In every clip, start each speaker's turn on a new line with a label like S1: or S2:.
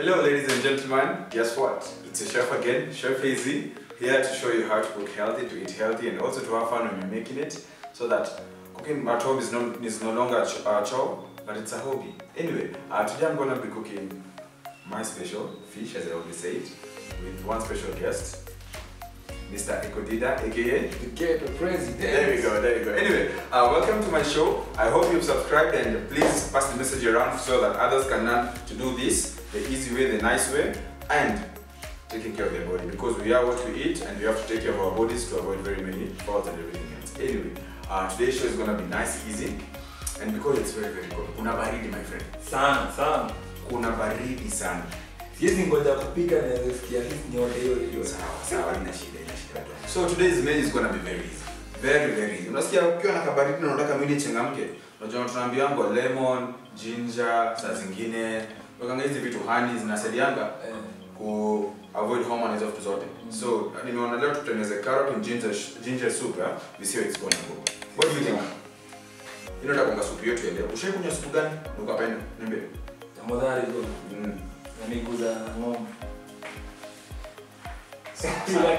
S1: Hello, ladies and gentlemen. Guess what? It's a chef again, Chef AZ, here to show you how to cook healthy, to eat healthy, and also to have fun when you're making it, so that cooking at home is no, is no longer a ch- a chore, but it's a hobby. Anyway, uh, today I'm gonna be cooking my special fish, as I always say it, with one special guest, Mr. Ekodida, aka
S2: The ghetto president.
S1: there we go, there we go. Anyway, uh, welcome to my show. I hope you've subscribed and please pass the message around so that others can learn to do this the easy way, the nice way, and taking care of their body because we are what we eat and we have to take care of our bodies to avoid very many faults and everything else. Anyway, uh, today's show is gonna be nice, easy, and because it's very, very cold. Kuna baridi, my friend.
S2: Sana sana.
S1: Kuna baridi sana.
S2: Siwezi ngoja kupika na sikia at least nyote hiyo hiyo.
S1: Sawa, sawa, ina shida, ina shida. So today's meal is gonna be very easy. Very very easy. Unasikia ukiwa na kabaridi na unataka mwili ichangamke. Unajua tunaambiwa lemon, ginger, saa zingine wakanga hizi vitu honey zinasaidianga
S2: Eh,
S1: ku avoid hormones hizo vitu zote. So nimeona leo tutengeneze carrot and ginger ginger soup ya we see how it's gonna go. What do you think? Ino ndakonga supu yetu ya leo. Ushaikunywa supu gani? Na Ukapenda? Niambie.
S2: tafadhali bro.
S1: Mm.
S2: Na miguu za ng'ombe.
S1: Sawa.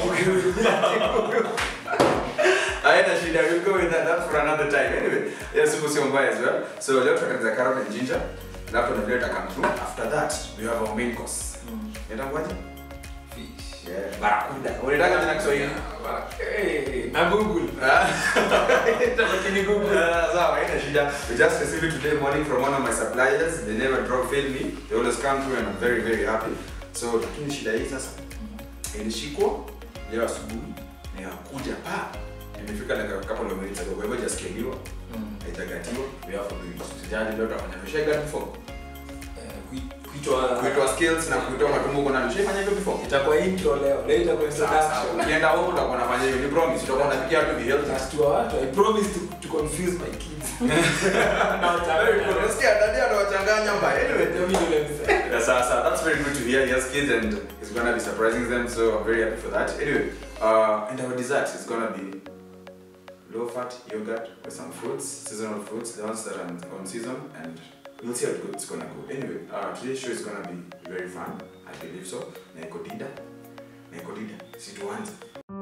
S1: Haina shida, we'll go with that, that for another time. Anyway, yeah, supu sio mbaya as well. So leo tutatengeneza carrot and ginger. Alafu na vile come through. After that, we have our main course.
S2: Mm.
S1: Inaitwaje?
S2: Fish.
S1: Yeah, barakuda. Unataka jina Kiswahili?
S2: Eh, na Google.
S1: Ah.
S2: Lakini Google.
S1: Uh, sawa, haina shida. We just received it today morning from one of my suppliers. They never drop fail me. They always come through and I'm very very happy. So lakini shida hii sasa ilishikwa leo asubuhi na yakuja pa imefika like a couple of minutes ago. Kwa hivyo hajaskeliwa,
S2: Mm.
S1: haijagatiwa. We have to do it. Sijali leo tutafanya. Tushaga before.
S2: Eh, kui- Kuitwa
S1: Kuitoa skills na kuitoa matumbo kuna tushafanya hivyo before.
S2: itakuwa intro leo. Leo itakuwa
S1: Sawa sawa.
S2: introduction.
S1: Ukienda huko utakuwa unafanya hivyo. Ni promise utakuwa unapikia watu be healthy.
S2: Nashtua watu. I promise to, to confuse my kids. Na
S1: Very good.
S2: wachanganya.
S1: Unasikia dada anawachanganya mbaya. Anyway,
S2: Ndio mimi ndio nimesema.
S1: Yes, uh, so that's very good to hear. He has kids and he's gonna be surprising them, so I'm very happy for that. Anyway, uh, and our dessert is gonna be low fat yogurt with some fruits, seasonal fruits, the ones that are on season, and we'll see how good it's gonna go. Anyway, uh, today's show is gonna be very fun. I believe so. Naiko Dida. Naiko Dida. Situanze.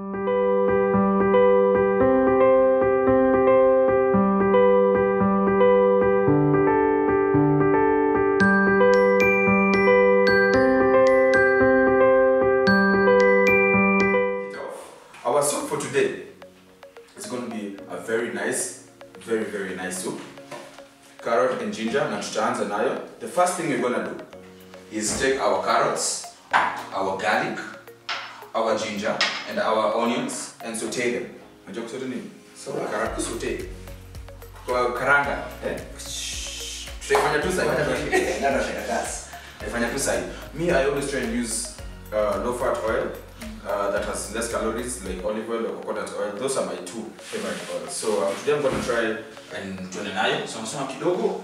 S1: it off. Our soup for today is going to be a very nice, very very nice soup. Carrot and ginger na tutaanza nayo. The first thing we're going to do is take our carrots, our garlic, our ginger and our onions and saute them. Unajua kusaute nini? So karanga saute. Kwa karanga, eh? Tutaifanya tu sahi. Ndio shaka gas. Tutaifanya tu sahi. Me I always try and use uh, low fat oil uh, that has less calories like olive oil or coconut oil. Those are my two favorite oils. So uh, today I'm going to try and tuende nayo sana sana kidogo.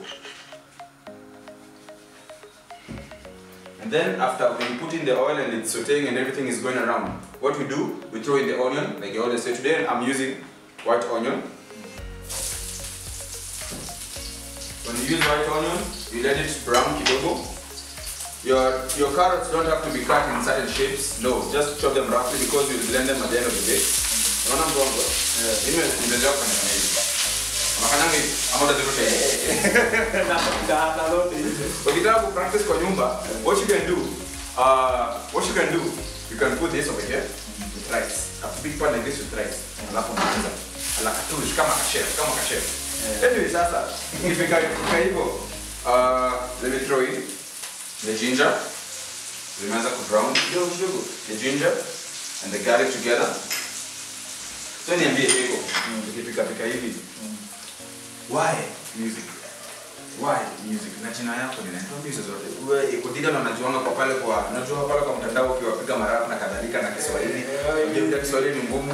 S1: And then after we put in the oil and it's sauteing and everything is going around, what we do, we throw in the onion, like I always say. Today I'm using white onion. When you use white onion, you let it brown kidogo. Your your carrots don't have to be cut in certain shapes. No, just chop them roughly because you'll blend them at the end of the day. Unaona mgongo? Mimi nimezoea kufanya hivi. Unafanyanga hivi ama utazirusha hivi?
S2: Na- na lote hizo.
S1: Ukitaka ku practice kwa nyumba, what you can do, uh, what you can do, you can put this over here with rice. A big pan like this with rice. Alafu unaanza. Ala katush kama kachef, kama kachef. Anyway, sasa ikifika ikifika hivyo, uh, let me throw in the ginger. Zimeanza ku brown kidogo kidogo. The ginger and the garlic together. So niambie hiko. Ikifika fika hivi. Why music? Why music? Na jina yako ninaitwa hizo zote. Wewe iko dida na unajuanga kwa pale kwa unajua pale kwa mtandao ukiwapiga marafu na kadhalika na Kiswahili. Unajua Kiswahili ni ngumu.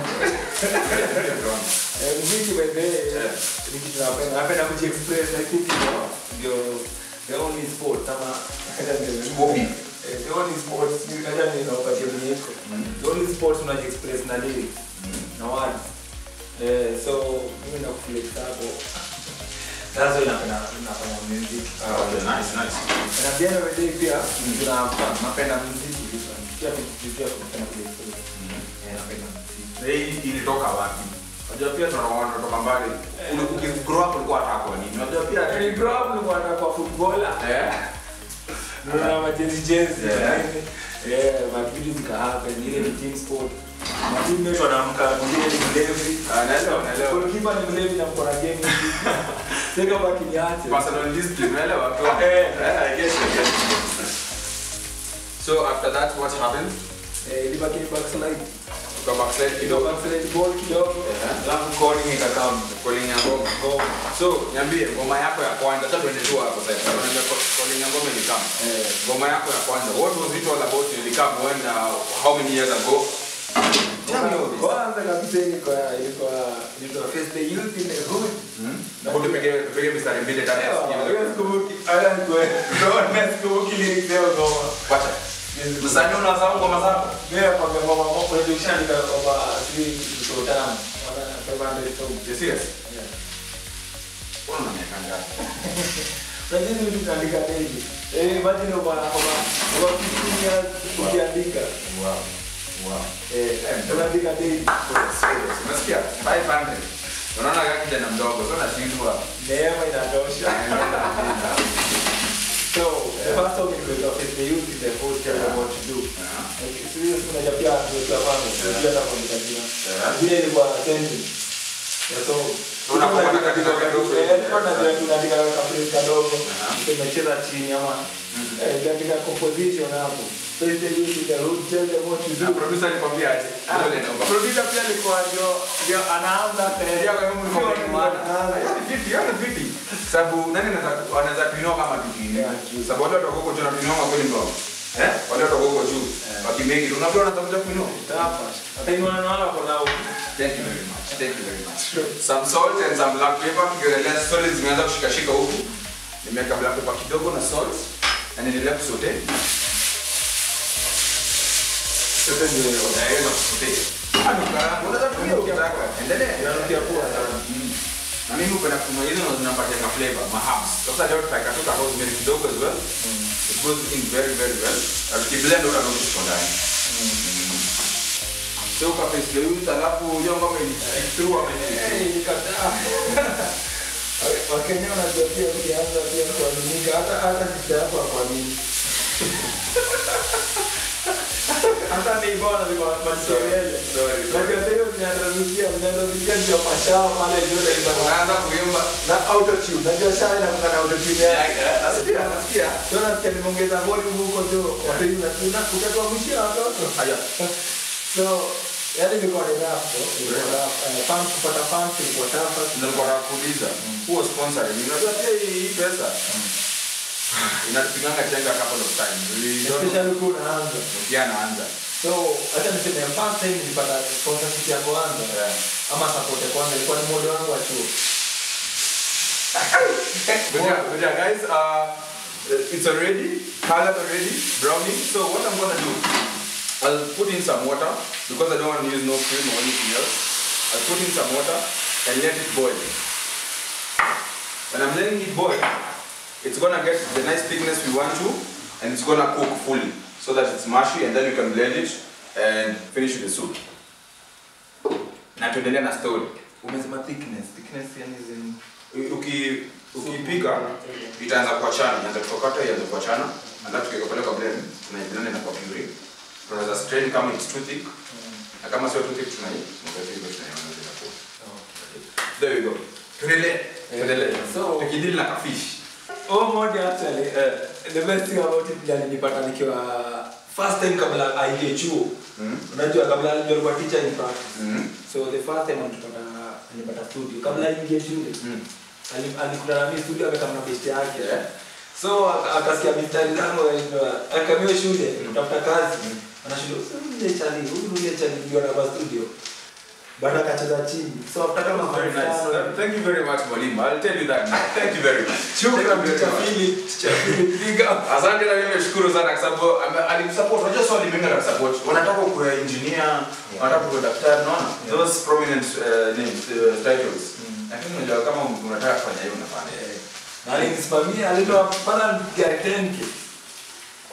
S2: Eh, muziki by the way,
S1: Yeah.
S2: ni kitu napenda. Napenda kujiexpress, I think ndio- ndio the only sport ama
S1: Sporty.
S2: Eh, the only sport sijui kaja ni nakupatia kwenye iko. The only sport unajiexpress na lyrics na words. Eh, so mimi nakuflex hapo. That's why napenda nafanya music.
S1: Ah, okay, nice, nice.
S2: Na at the end of the day pia tuna napenda muziki pia pia tunapenda kuexpress eh napenda muziki
S1: Na hii ilitoka wapi? Unajua pia tunaona tunatoka mbali. Uli- Ukigrow up ulikuwa unataka kuwa nini? Unajua pia
S2: ni grow up nilikuwa nataka kuwa footballer
S1: eh
S2: Nuna majezi jezi
S1: Yeah.
S2: eh makitu zikahappen ile ni team sport Matimu yetu anaamka mwingine ni mlevi
S1: Ah, naelewa, naelewa.
S2: Goalkeeper ni mlevi na mko na game hivi. Seka baki niache.
S1: personal discipline, unaelewa?
S2: Eh.
S1: Eh, I guess, I guess. So after that what happened?
S2: Eh, ilibaki ni backslide.
S1: Uka backslide
S2: Kidogo
S1: kidogo.
S2: backslide ball kidogo.
S1: Yeah.
S2: Alafu calling ikakam.
S1: Calling ya ngoma.
S2: Ngoma.
S1: So, niambie ngoma yako ya kwanza, sasa tuende tu hapo sasa. Tunaambia ca- calling ya ngoma ilikam.
S2: Eh.
S1: Ngoma yako ya kwanza, what was it all about? Ilikam when uh, how many years ago? Tell me all this.
S2: Kwanza kabisa ilikuwa ilikuwa ilikuwa first day youth in the hood.
S1: Hebu tupige tupige mistari mbili tatu. tusikie vile-
S2: Sikumbuki. Ala kwa. Ndio sikumbuki lyrics zao ngoma.
S1: Wacha. Msanii unasahau ngoma zako?
S2: Mimi hapa ngoma moja unajua ukishaandika kwamba sijui kitu tano. Wana 500 songs.
S1: You serious?
S2: Yeah.
S1: Mbona una miaka ngapi?
S2: Lakini mtu kaandika daily. Eh, imagine uko na kama uko 15 years ukiandika.
S1: Wow. Wow.
S2: Eh, unaandika daily.
S1: Serious. Unasikia? 500. Unaona kama kijana mdogo, sio nashindwa.
S2: Neema inatosha. So, the first song is with of the youth is the whole tell them what to do.
S1: Yeah.
S2: Like, serious unajua pia ndio kama ndio hata kwa mtajia.
S1: Yeah.
S2: Vile ilikuwa sentence. Ya so,
S1: Unakuwa na katika kadogo.
S2: Eh, kwa na ndio tunaandika kama phrase kadogo.
S1: Yeah.
S2: Tumecheza chini ama eh, tunaandika composition hapo. So, it's the youth is the whole tell them what to
S1: Na
S2: do.
S1: producer alikwambia aje? Dole naomba.
S2: Producer pia alikuwa ndio ndio anaanza
S1: Ndio kwa Mungu
S2: Ndio
S1: kwa mwana.
S2: anaanza.
S1: Vipi? Yana vipi? Sababu nani anaweza anaweza tuinua kama tukini?
S2: Yeah, true.
S1: Sababu wale watu wako juu na tuinua kweli ndio. Eh? Wale watu wako juu.
S2: Yeah.
S1: Wakimeki. Unajua wanatafuta kuinua.
S2: Hapa. Hata inua naona kuna
S1: Thank you very much. Thank you very much. Some salt and some black pepper. Kigedelea solid zimeanza kushikashika huku. Nimeweka black pepper kidogo na salt. Na niendelea kusote.
S2: Sasa ndio
S1: Na hiyo kusote. Hadi karanga. Unaweza tumia ukitaka. Endelea.
S2: inanukia poa sana.
S1: Mm. Na mimi upenda kununua hizo na zinapatia na flavor, ma herbs. Sasa leo tutaweka tu ka rosemary kidogo as well. It goes in very very well. Na tukiblend utaona kitu ndani. So uka paste hiyo alafu hiyo ngoma ni through ama ni
S2: Eh, nikataa. Wakenya wanajua pia ukianza pia kuaminika hata hata sister yako akuamini. Hata ni bora ni kwa Machisorele.
S1: Sorry,
S2: Na
S1: sorry.
S2: kwa hiyo mnaanza mnaanza ndio mashao pale ndio ndio
S1: Unaanza kuimba.
S2: na auto tune. Najua sasa ina kuna auto tune yake.
S1: Nasikia, nasikia.
S2: Sio nasikia nimeongeza volume huko tu. Watu una utakuwa mshia watoto.
S1: Haya.
S2: So, yani ilikuwa ni rough, so, ilikuwa rough. Eh, fans kupata fans ilikuwa tough.
S1: Ndio nilikuwa nakuuliza. Huo sponsor ni unajua pia hii hii pesa. Inatupiganga chenga couple of times. We don't
S2: Especially ukiwa unaanza.
S1: pia naanza.
S2: So, acha niseme first time nilipata sponsorship ya kwanza
S1: Yeah.
S2: ama support ya kwanza ilikuwa ni mmoja wangu wa chuo.
S1: But yeah, but yeah, guys, uh, it's already colored already, browning. So what I'm gonna do, I'll put in some water because I don't want to use no cream or anything else. I'll put in some water and let it boil. When I'm letting it boil, it's gonna get the nice thickness we want to, and it's gonna cook fully so that it's mushy, and then you can blend it and finish with the soup. Na tuendelea na story.
S2: Umesema thickness, thickness yani zin
S1: Uki ukipika itaanza kuachana, inaanza kutokata, ianze kuachana, alafu tukikapeleka blend, tunaiblend na kwa puree. Tunaweza strain kama it's too thick, na kama sio too thick tunai tunaweka hivyo tunaiongeza kwa. There we go. Tuendelee. Tuendelee.
S2: So-
S1: tukidili na kafish.
S2: Oh, mode actually, uh, the best thing about it ni nilipata nikiwa first time kabla aingie chuo.
S1: Mm.
S2: Unajua kabla ndio alikuwa teacher in practice.
S1: Mm.
S2: So the first time alipata alipata studio kabla aingie shule.
S1: Mm.
S2: Ali- alikutana na mimi studio amekaa na best yake.
S1: Yeah.
S2: So aka- akasikia mistari zangu akamio shule kutafuta kazi. Anashindwa huyu ndiye chali, huyu ndiye chali ndio na kwa studio. Baada akacheza chini. So after kama
S1: Very nice.
S2: masaa-
S1: Uh, Thank you very much, Mwalimu. I'll tell you that. now. Thank you very much.
S2: Shukran
S1: Thank you very
S2: teacher
S1: much.
S2: Philip, teacher Philip, big up.
S1: Asante na mimi nashukuru sana kwa sababu ame- alimsupport. Unajua swali mimi na support. Wanataka kuwa engineer, wanataka kuwa daktari, unaona? Those prominent uh, names, uh, titles. Lakini unajua kama unataka kufanya hiyo unafanya.
S2: Na alinisimamia alitoa pala ya 10k.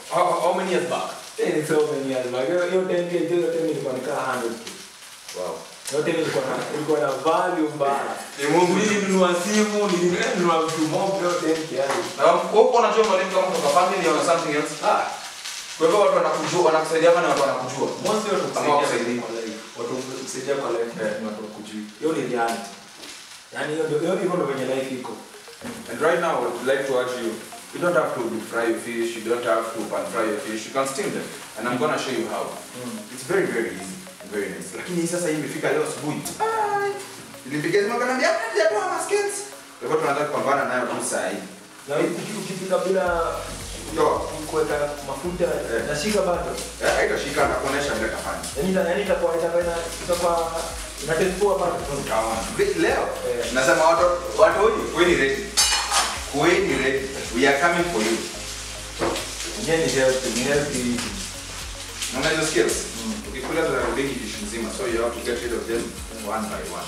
S1: How, how many years back?
S2: Eh, ni so many years back. Hiyo hiyo time hiyo hiyo time ilikuwa ni kama 100 tu.
S1: Wow.
S2: Hiyo time ilikuwa na ilikuwa na value mbaya.
S1: Ni Mungu.
S2: Nilinunua simu, nilinunua vitu mob hiyo time kiasi.
S1: Na huko unajua mwalimu kama kutoka family or something else? Ah. Kwa hivyo watu wanakujua, wanakusaidia kama watu wanakujua.
S2: Most watu
S1: Kama
S2: kusaidia
S1: wakusaidia.
S2: kwa life. Watu kusaidia kwa life
S1: Eh.
S2: ni watu wakujui. Hiyo ni reality. Yaani hiyo ndio hiyo hivyo ndio venye life iko.
S1: And right now, I would like to urge you, you don't have to deep fry your fish, you don't have to pan fry your fish, you can steam them. And I'm gonna show you how. It's very, very easy and very nice. Lakini hii sasa hii imefika leo asubuhi. Ai. Nilipigia simu akaniambia, "Hapana, hajatoa maskins." Kwa hivyo tunataka kupambana nayo tu saa hii.
S2: Na uki- ukipika bila
S1: Toa.
S2: kuweka mafuta
S1: Eh.
S2: nashika bado.
S1: Eh, haitashika na kuonesha vile tafanya.
S2: Yaani ita- yaani itakuwa itakuwa ina- itakuwa inatetua bado.
S1: Utaona. Vi- Leo
S2: Eh.
S1: nasema watu watu huyu kuweni ready. Kuweni ready. We are coming for you.
S2: Yenyewe ni healthy, ni healthy eating.
S1: Unaona hizo skills?
S2: Mm.
S1: Ukikula zinarudingi dish mzima, so you have to get rid of them one by one.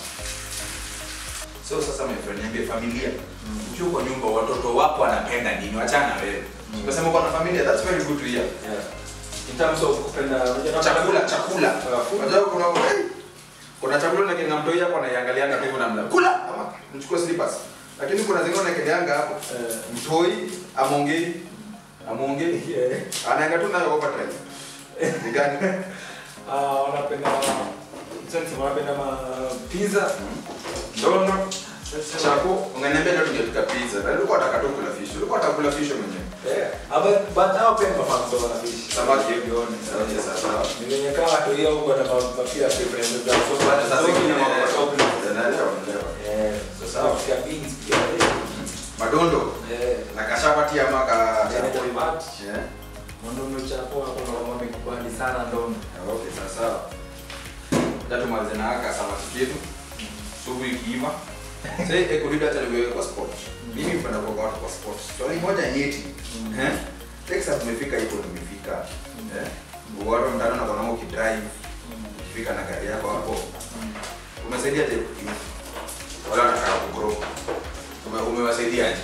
S1: So sasa my friend, niambie familia. Ukiwa kwa nyumba watoto wako wanapenda nini? Wachana na wewe.
S2: Mm.
S1: Unasema uko na familia, that's very good to hear.
S2: Yeah. In terms of kupenda unajua
S1: Chakula, chakula.
S2: Uh, food.
S1: Unajua kuna hey, kuna chakula na kina mtoi hapo anaiangalianga hivyo na mla. Kula ama mchukue slippers. Lakini kuna zingine unaekeleanga hapo.
S2: Eh.
S1: Mtoi amongei amongei
S2: Yeah.
S1: anaanga tu nayo overdrive. Ni gani?
S2: Ah, wanapenda sasa wanapenda ma pizza.
S1: Ndono. Chako, ungeniambia leo tungepika pizza. Na ulikuwa unataka tu kula fish. Ulikuwa unataka kula fish mwenyewe.
S2: Yeah. Aba but hao pia mafans wa fish.
S1: Samaki.
S2: Jioni.
S1: Samaki, sawa.
S2: Ni venye kama tu hiyo huko na mapia preferences za so
S1: Bado saa zingine
S2: na
S1: naelewa, naelewa, naelewa.
S2: Eh,
S1: Sasa.
S2: sasa pia beans pia.
S1: Madondo
S2: Eh.
S1: na kashapati ama ka
S2: Tena derivat.
S1: Yeah.
S2: Ndondo chapo hapo ndo wamekubali sana ndondo.
S1: Okay, sasa. Ndio tumalize na aka samaki yetu. Subu ikiiva. Sasa eko ndio hata niwewe kwa sport. Mimi mpenda kwa watu kwa sport. Swali moja nyeti.
S2: Mm.
S1: Eh? Texas tumefika hapo tumefika. Eh? Watu mtano na kwa ukidrive ukifika na gari yako hapo umesaidia je kukimbia? Wala wanataka kugrow. Ume, umewasaidiaje?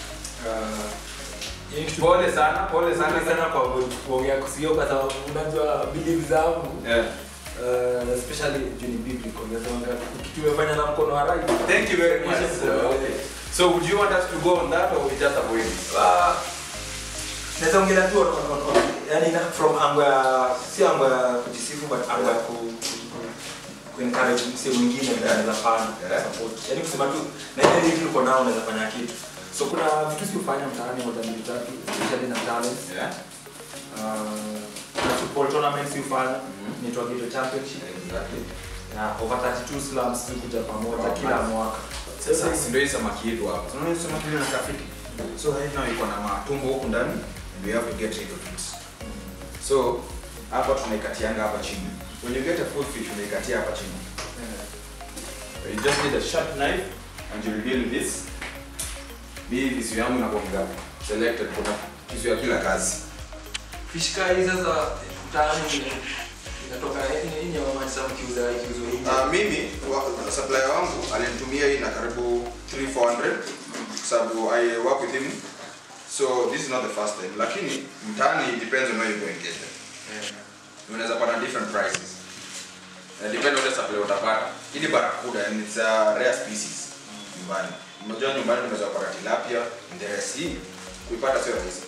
S2: Ah, yani kitu
S1: Pole sana, pole
S2: sana
S1: sana
S2: sana kwa kuongea kusio kwa sababu unajua belief zangu
S1: Yeah.
S2: uh, especially juu ni biblical unasema kitu umefanya na mkono wa right
S1: Thank you very much.
S2: Yes,
S1: sir. Okay. So would you want us to go on that or we just avoid it?
S2: Ah, naweza ongelea tu on- on- on- yani na- from ango ya si ango ya kujisifu but ango ya ku ku- ku encourage mse mwingine mwenye anaweza fanya
S1: Yeah.
S2: support yani kusema tu na ile vitu uko nao unaweza fanya kitu so kuna vitu si ufanya mtaani moja mbili tatu especially na talents
S1: Yeah.
S2: uh, na football tournaments si ufanya
S1: Mhm.
S2: inaitwa Ghetto Championship
S1: Exactly.
S2: na over 32 slums zikuja pamoja
S1: Wow,
S2: kila
S1: nice.
S2: mwaka
S1: Sasa si ndio hii samaki yetu hapa. Unaona hii samaki ile inakaa fiti. So right now iko na matumbo huku ndani and we have to get rid of it. So hapa tunaikatianga hapa chini. When you get a full fish unaikatia hapa chini. You just need a sharp knife and you deal with this. Mimi visu yangu inakuwa selected kuna kisu ya kila kazi.
S2: fish kai sasa mtaani inatoka yenye mama sasa mkiuza ikiuzwa hivi
S1: Uh, mimi wa- supplier wangu alinitumia hii na karibu 3 400 sababu I work with him so this is not the first time lakini mtaani it depends on where you go and get them unaweza pata different prices uh, depend on the supply utapata hii ni barakuda and it's a rare species nyumbani unajua nyumbani unaweza kupata tilapia and the rest hii kuipata sio rahisi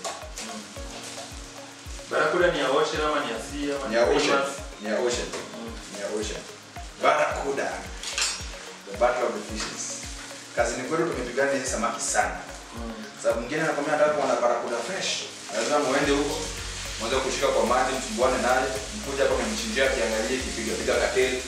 S2: Barakuda ni ya ocean ama ni ya sea ama
S1: ni ya ocean
S2: famous?
S1: ni ya ocean ni ya ocean barakuda the battle of the fishes kazini kwetu tumepigana hizi samaki sana
S2: Mm.
S1: sababu mwingine anakwambia nataka kuona barakuda fresh lazima muende huko mwanze kushika kwa maji msumbuane naye mkuja hapa mmchinjia kiangalie kipiga piga kateli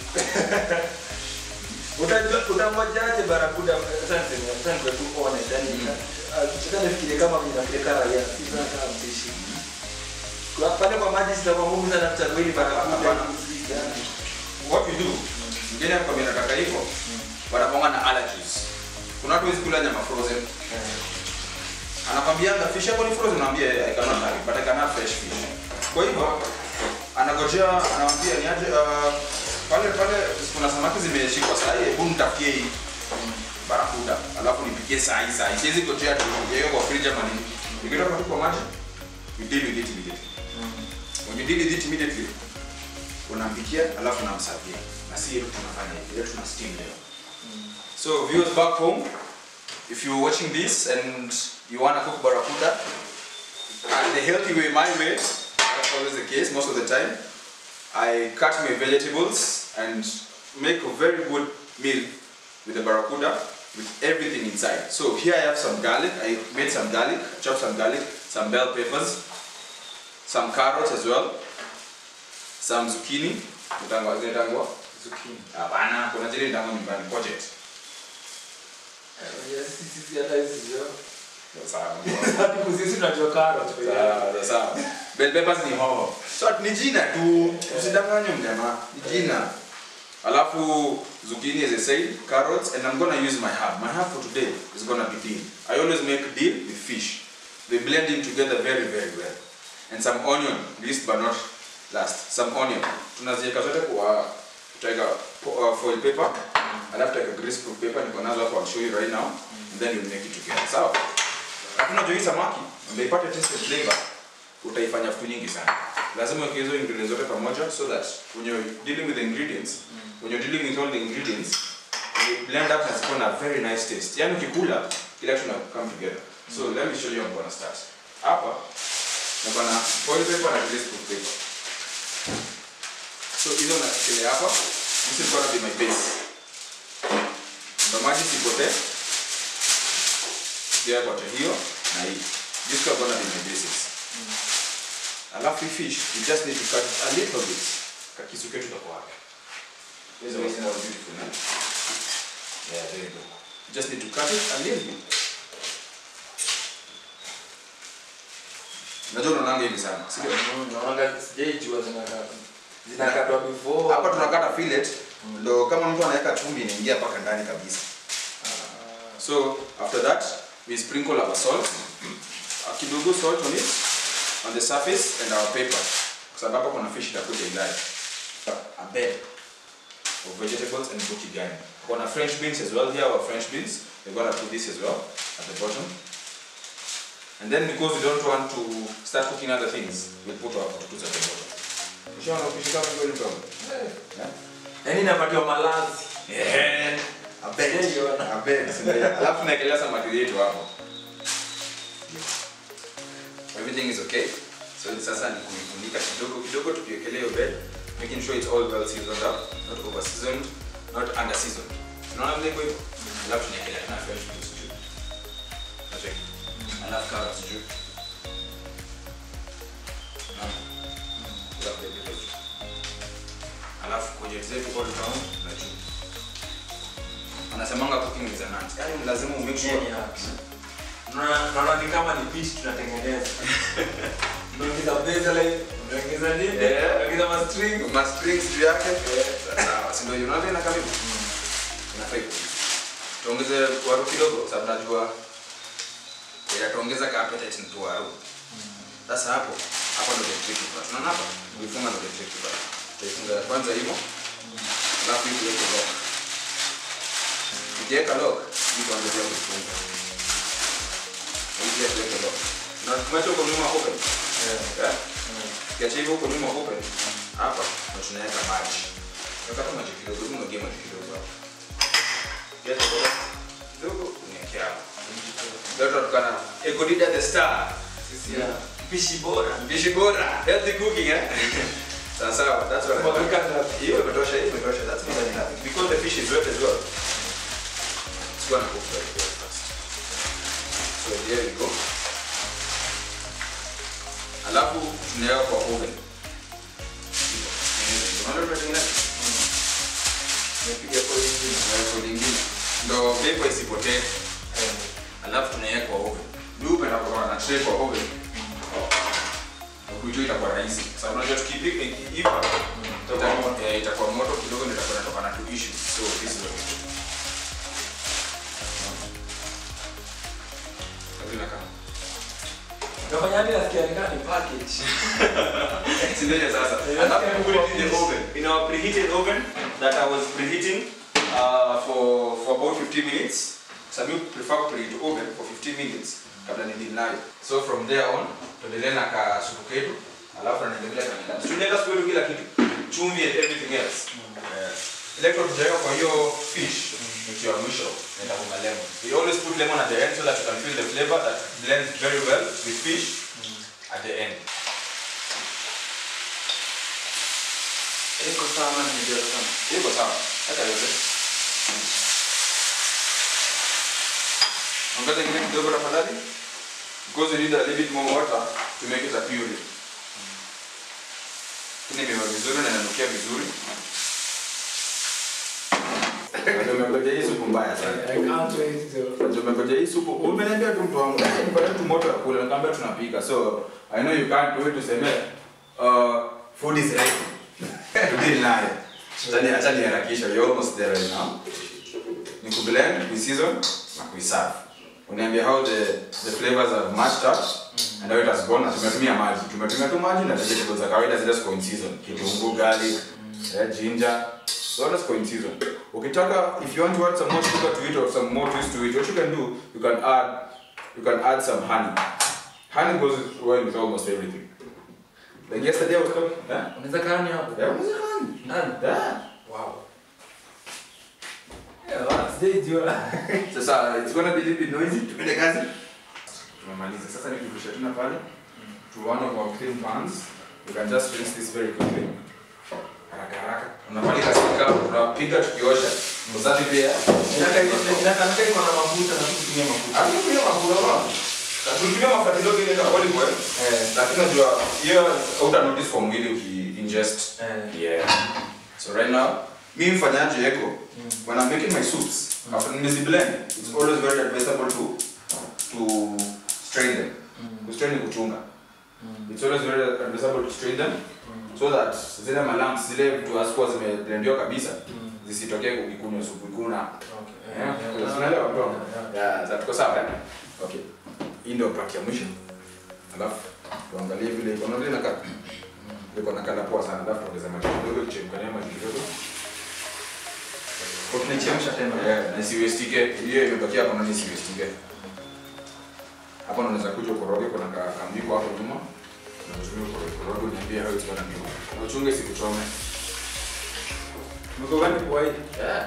S2: Utajua utangojaje barakuda sasa niseme sasa ndio tu honest yani kitaka nifikirie kama mimi nafikiria kama raia si kama mpishi. Kwa pale kwa maji sitakuwa ngumu sana kuchagua ili barakuda.
S1: Hapana. what we do mwingine anakwambia nataka hivyo wanaponga na allergies kuna watu wezi kula nyama frozen anakwambianga fish yako ni frozen naambia I cannot have it but I can have fresh fish kwa hivyo anagojea anamwambia ni aje uh, pale pale kuna samaki zimeshikwa saa hii hebu nitafutie hii barakuda alafu nipikie saa hii saa hii siwezi gojea tu hiyo kwa fridge ama nini nikitoka tu kwa maji you deal with it immediately when you deal with it immediately unampikia alafu unamsavia na si yetu tunafanya hivi leo tuna steam leo so viewers back home if you're watching this and you want to cook barakuda uh, the healthy way my way that's always the case most of the time I cut my vegetables and make a very good meal with the barracuda with everything inside. So here I have some garlic. I made some garlic, chopped some garlic, some bell peppers, some carrots as well, some zucchini. Utangwa zile tangwa?
S2: Zucchini.
S1: Hapana, kuna zile tangwa nyumbani, courgette.
S2: Eh, yes, sisi hata hizi sio.
S1: Sawa.
S2: Hadi sisi tunajua carrot.
S1: Sawa, sawa. Bell peppers ni hoho. So ni jina tu, usidanganywe mjamaa. Ni jina. Alafu zucchini as I said, carrots, and I'm gonna use my herb. My herb for today is gonna be dill. I always make dill with fish. They blend in together very very well. And some onion, least but not last. Some onion. Tunaziweka zote kwa tutaweka po- uh, foil paper. Alafu tutaweka grease proof paper niko nazo hapo I'll show you right now. And then we'll make it together. Sawa? Hakuna juu hii samaki ndio ipate taste and flavor utaifanya vitu nyingi sana. Lazima uweke hizo ingredients zote pamoja so that when you're dealing with the ingredients, when you're dealing with all the ingredients, you blend up na ziko na very nice taste. Yaani ukikula kila kitu na come together. So let me show you how I'm gonna start. Hapa niko na foil paper na grease proof paper. So hizo nakelea hapa. This is gonna be my base. Ndio maji sipotee. Pia kote hiyo na hii. This is gonna be my basis. Alafu hii fish, you just need to cut it a little bit. Kakisu ketu kako wapi? Hizo ni small beautiful, eh? Yeah, there you go. You just need to cut it a little bit. Unajua unaonanga hivi sana, si ndio?
S2: Naona sijaijua zinakatwa. Zinakatwa before.
S1: Hapa tunakata fillet, ndo kama mtu anaweka chumvi inaingia mpaka ndani kabisa. So after that, we sprinkle our salt, a kidogo salt on it, on the surface and our pepper. Kwa sababu hapa kuna fish itakuja ndani. A bed of vegetables and buchi gani. Kuna French beans as well here, our French beans. We're gonna put this as well at the bottom. And then because we don't want to start cooking other things, we'll put our potatoes at the bottom. Ushaona upishi kama hivyo ni Yeah?
S2: Yaani inapatiwa malazi.
S1: Yeah. A bed.
S2: Sijaiona.
S1: A bed. Sindio? Alafu naekelea samaki yetu hapo. Everything is okay. So sasa ni kuifunika kidogo kidogo tukiekelea hiyo bed, making sure it's all well seasoned up, not over seasoned, not under seasoned. Unaona vile iko hivyo? Alafu tunaekelea tena fresh beans juu. Unacheki? Alafu carrots juu. Unaona? Alafu pilipili juu. Alafu courgette zetu all round na juu. Wanasemanga cooking is an art. Yaani lazima umake sure.
S2: Yaani art. Naona naona ni kama ni beach tunatengeneza. Unaongeza baseline, unaongeza nini?
S1: Yeah.
S2: Unaongeza ma string.
S1: Ma strings juu yake. Sawa, si ndio hiyo unaona ina karibu. Inafaa hivyo. Tuongeze waru kidogo sababu najua inatuongeza ka appetite mtu waru. Sasa hapo hapo ndio the tricky part. Unaona hapa? Uifunga ndio the tricky part. Utaifunga ya kwanza hivyo. Alafu hii tuweke lock. Ukiweka lock, hii tuongezea kuifunga. Hii pia tuweke lock. Na tumeacha huko nyuma open. Yeah? Kiacha hivyo huko nyuma open. Hapa na tunaweka maji. Weka tu maji kidogo, hebu mwagie maji kidogo hapo. Kiacha kwa kidogo uniwekea hapo. Leo tunatukana Ekodida the star.
S2: Sisi ya mpishi bora.
S1: Mpishi bora. Healthy cooking eh? Sawa sawa, that's what I
S2: Mwagika ngapi?
S1: Hiyo imetosha, hiyo imetosha. That's more than enough. Because the fish is wet as well. It's gonna cook very very fast. So there we go. Alafu tunaweka kwa oven. Unaona tunatengeneza? Tunapiga foil nyingine, tunaweka foil nyingine. Ndo vapor isipotee. Alafu tunaweka kwa oven. Mimi hupenda kuwa na tray kwa oven. Kuitoa itakuwa rahisi. Sababu unajua tukipika ikiiva itakuwa eh, itakuwa moto kidogo ndio itakuwa inatoka na two issues. So this is what we do. Kazi inakaa.
S2: Unafanya hadi nasikia ni kama ni package.
S1: Sindeje sasa. Alafu we put it in the oven. In our preheated oven that I was preheating uh, for for about 15 minutes. Some people prefer preheat oven for 15 minutes. kabla ni deal nayo so from there on tuendelee na ka supu ketu alafu naendelea na ndani tunaenda supu yetu kila kitu chumvi and everything else yes electro tujaweka kwa hiyo fish ni ya mwisho nitafunga lemon we always put lemon at the end so that you can feel the flavor that blends very well with fish at the end
S2: Iko sawa na nimejaza sana.
S1: iko sawa hata yote ongeza ingine kidogo tafadhali because we need a little bit more water to make it a puree lakini imeiva vizuri na inanukia vizuri Ndio umengoja hii supu mbaya sana
S2: I can't wait to.
S1: Ndio umengoja hii supu umeniambia tu mtu wangu nipate tu moto ya kula nikamwambia tunapika so i know you can't wait tuseme uh, food is ready to deal naye Acha acha niharakisha you're almost there right now ni kublend kuiseason na kuiserve uniambia how the the flavors have matched up and how it has gone na tumetumia maji tumetumia tu maji na vegetables za kawaida zile ziko in season kitunguu garlic eh, ginger so that's in season ukitaka if you want to add some more sugar to it or some more twist to it what you can do you can add you can add some honey honey goes well with almost everything like yesterday I was talking eh?
S2: Unaweza kaa ni hapo?
S1: yeah, was it honey?
S2: Ndani?
S1: yeah.
S2: Wow. Yeah, well, sijaijua.
S1: sasa it's gonna be a little bit noisy tupende kazi tumemaliza sasa nikirusha tena pale to one of our clean pans you can just rinse this very quickly haraka haraka unafanya kazi kama unapiga tukiosha usafi pia
S2: Inaka- inakaa iko na mafuta na kutumia mafuta.
S1: hatukutumia mafuta hatukutumia mafuta kidogo ile ya olive oil
S2: Eh.
S1: lakini unajua hiyo uta notice kwa mwili uki ingest
S2: Eh.
S1: yeah so right now mi mfanyaje eko when i'm making my soups after nizi blend it's always very advisable to to strain them to strain ni kuchunga it's always very advisable to strain them so that zile malamps zile vitu hazikuwa zimeblendiwa kabisa zisitokee ukikunywa supu ikuna
S2: Okay.
S1: Yeah,
S2: Yeah.
S1: unaelewa bro?
S2: Yeah.
S1: Yeah, za tuko sawa eh? Okay. Hii ndio part ya mwisho. Alafu tuangalie vile iko. Unaona inakaa iko na kala poa sana. Alafu tuongeze maji kidogo, tuchemkanie maji kidogo.
S2: Kwa tunaichemsha tena.
S1: Yeah, na isiwestike. Hiyo imebakia hapo na isiwestike. Hapo unaweza kuja ukoroge kuna ka kambiko hapo nyuma. Na utumie ukoroge ukoroge uniambie how it's gonna be. Na uchunge sikuchome.
S2: Mko gani kwa hii?
S1: Yeah.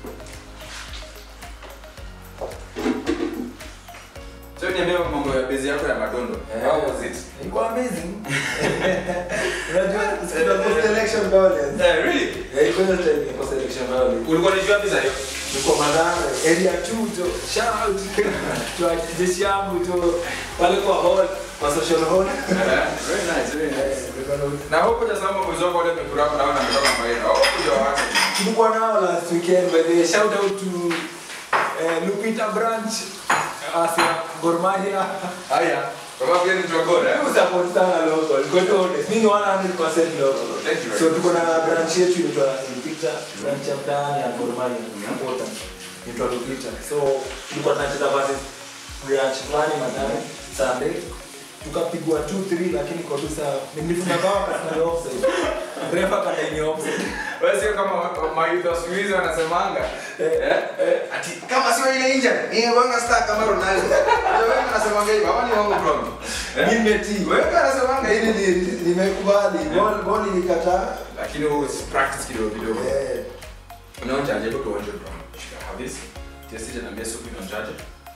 S1: So niambie mambo ya bezi yako ya madondo. How was it?
S2: Ilikuwa amazing. Unajua kuna post election violence.
S1: Yeah, really?
S2: Yeah, iko hiyo time ya post election violence.
S1: Ulikuwa unajua pesa hiyo?
S2: Niko Madara, area 2 to shout out to jeshi yangu to pale kwa hall, kwa social hall.
S1: Very nice, very nice.
S2: Niko na-
S1: Na hope hujasahau mabozi wako wale wamekura hapo naona ametoka Maina. Hope hujawaacha.
S2: tulikuwa nao last weekend by the way. shout out to eh, Lupita branch Asia Gor Mahia
S1: Haya. Kama vile ni tuagora. eh?
S2: Hebu support sana local go to honest mimi ni 100% local
S1: Thank you very
S2: so
S1: much.
S2: tuko na branch yetu inaitwa Lupita branch ya mtaani ya Gor Mahia important inaitwa Lupita so tulikuwa tunacheza versus branch fulani madani Sunday tukapigwa 2-3 lakini kwa tusa nilifunga bao katika offside refa kadaini offside
S1: Wewe sio kama mayuth wa siku hizi wanasemanga. Eh? Ati kama sio ile injury, ni wanga star kama Ronaldo. Ndio wewe unasemanga hivyo, hapa ni wangu bro.
S2: nimetii
S1: Wewe unasemanga
S2: hili
S1: hivi.
S2: ni- nimekubali ball ball ilikataa
S1: Lakini wewe practice kidogo kidogo.
S2: eh
S1: Unaonjaje hapo tuonje bro? Shika have this. Testi tena mbele supu inaonjaje?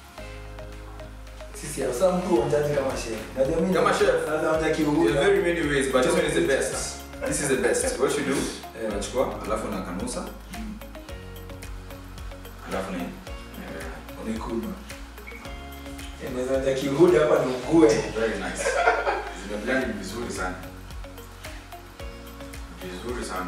S2: sisi hasa mtu onjaji kama chef najua mimi
S1: Kama chef.
S2: sasa onja
S1: There's
S2: kiungo
S1: very many ways, but this one is the best. This is the best. What you do, eh, unachukua alafu unakanusa. Alafu ni
S2: nikunywa inaweza onja kiungo hapa ni ugue
S1: very nice. Zimeblend vizuri sana. Vizuri sana.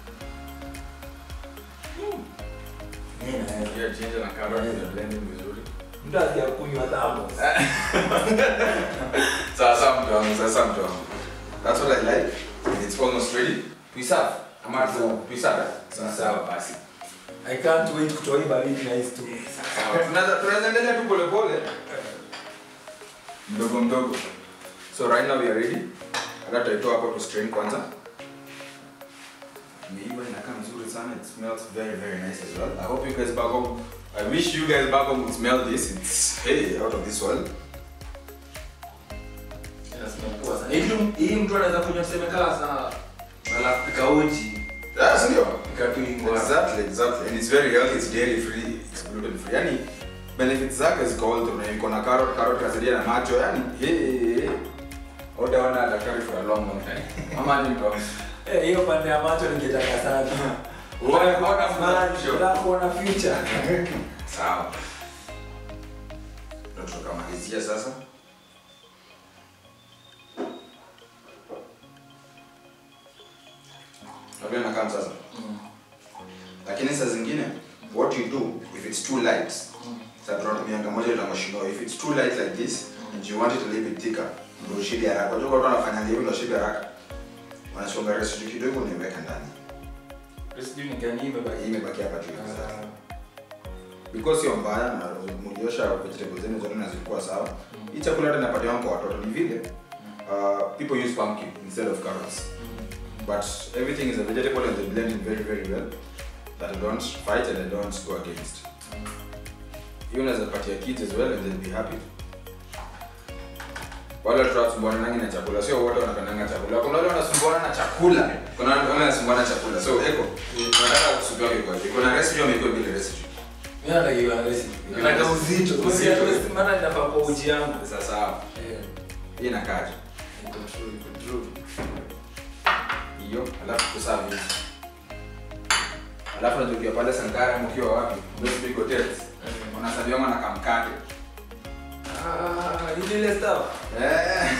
S2: Mimi na
S1: Pia ginger na carrot zimeblend vizuri.
S2: mtu asiyakunywa tamo
S1: Sasa mtu wangu, sasa mtu wangu. That's what I like. It's almost ready. Tuiserve. Ama tu tuiserve. Sawa sawa basi.
S2: I can't wait kutoa hii baridi na hizi tu
S1: Sawa, tunaweza tunaweza endelea tu pole pole mdogo mdogo so right now we are ready hata tutaitoa hapo tu strain kwanza imeiva inakaa mzuri sana it smells very very nice as well i hope you guys back home i wish you guys back home would smell this it's hey out of this world
S2: Hii kitu- hii mtu anaweza kunywa tuseme kama saa alafu pika uji
S1: Yeah, si ndio?
S2: pika tu ingwa
S1: Exactly, exactly. And it's very healthy, it's dairy free, it's gluten free. Yani benefits zake ziko all through. Na iko na carrot, carrot kasaidia na macho. Yani hey, utaona daktari for a long long time. Ama ni ndo.
S2: Eh, hiyo pande ya macho ningetaka sana
S1: Uone kuona
S2: macho
S1: macho.
S2: nataka kuona future
S1: Sawa. Ndio tukamalizia sasa. Ndio nakaa sasa. Lakini saa zingine what you do if it's too light. Sasa tunatumia kama moja la mashino if it's too light like this and you want it a little bit thicker ndio shida haraka. Unajua watu wanafanya hivyo ndio shida haraka. Wanachonga residue kidogo na iweka ndani.
S2: sijui ni gani imebaki
S1: Hii imebaki hapa juu. because sio mbaya na mliosha vegetables zenu zote na zilikuwa sawa hii chakula hata napatiwa kwa watoto ni vile uh, people use pumpkin instead of carrots but everything is a vegetable and they blend in very very well that I don't fight and I don't go against hiyo unaweza patia kids as well and they'll be happy wale watoto wanasumbuana nangi na chakula sio wote wanapendanga chakula kuna wale wanasumbuana na chakula kuna wale wanasumbuana na chakula so eko tunataka kusubiria wake kwa hiyo kuna recipe amekuwa bila recipe
S2: Mimi natakiwa recipe. Nataka uzito.
S1: Uzito.
S2: Uzito. Maana ninafaa kwa uji yangu.
S1: sasa
S2: Eh,
S1: hii inakaje
S2: iko true, iko true.
S1: hiyo alafu kusavi hizi alafu najukia pale sankara mkiwa wapi those big hotels wanasaviwanga na kamkate
S2: Ah, hii ile stuff.
S1: Eh.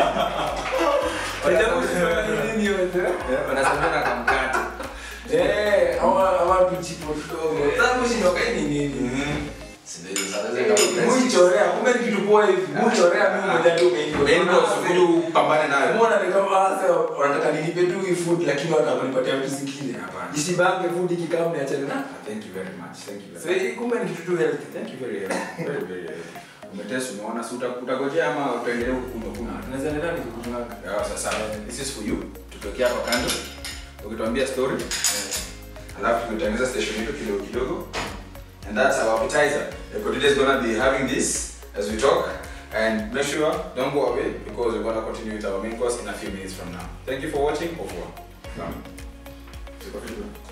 S2: Ajabu sana ni nini wewe?
S1: Eh, wanasavia na kamkate
S2: Eh, hawa hawa vichipo kidogo. Sasa mshindoka hii ni nini? Muichorea, kumbe ni kitu poa hivi. Muichorea mimi mmoja ndio umeingia.
S1: upambane nayo
S2: Umeona ni kama sasa wanataka nilipe tu hii food lakini wanataka kunipatia vitu zingine.
S1: Hapana.
S2: Isibange food ikikaa mniachane na.
S1: thank you very much thank you
S2: So
S1: very
S2: hii kumbe ni kitu tu healthy.
S1: much thank you very very very healthy. umetest umeona si uta- utagojea ama utaendelea kukunywa kunywa
S2: Tunaweza endelea nikikunyanga.
S1: Yeah, sasa this is for you tutokea hapa kando ukituambia story alafu tumetengeneza station yetu kidogo kidogo and that's our appetizer Eko today is gonna be having this as we talk and make sure don't go away because we're gonna continue with our main course in a few minutes from now thank you for watching au revoir Naam. Tuko vizuri.